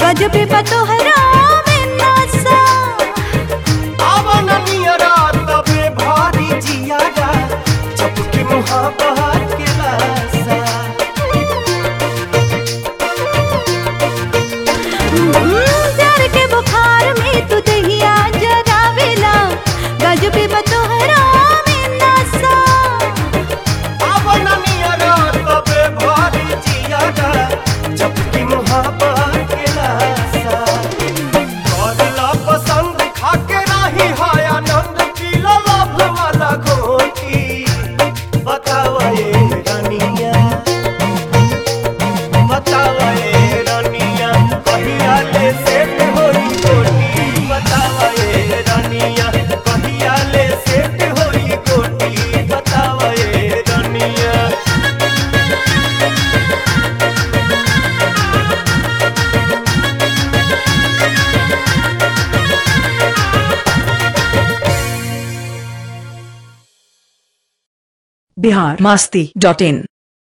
गजबे बतोहरा में नशा आवन नियरा तबे भारी जियारा चपके मुहाबत के लासा हम्म, प्यार के बुखार में तू दहिया जरावेला गजबे बतोहरा में नशा आवन नियरा तबे भारी जियारा चपके मुहाबत के लासा करला पसंद खाके राही हाय आनंद की ललभ वाला घोटी बतावा ये रानिया बतावा ये रानिया कहिया ले सेट होई कोटी बतावा ये रानिया कहिया ले सेट होई कोटी बतावा ये रानिया बिहार मस्ती डॉट इन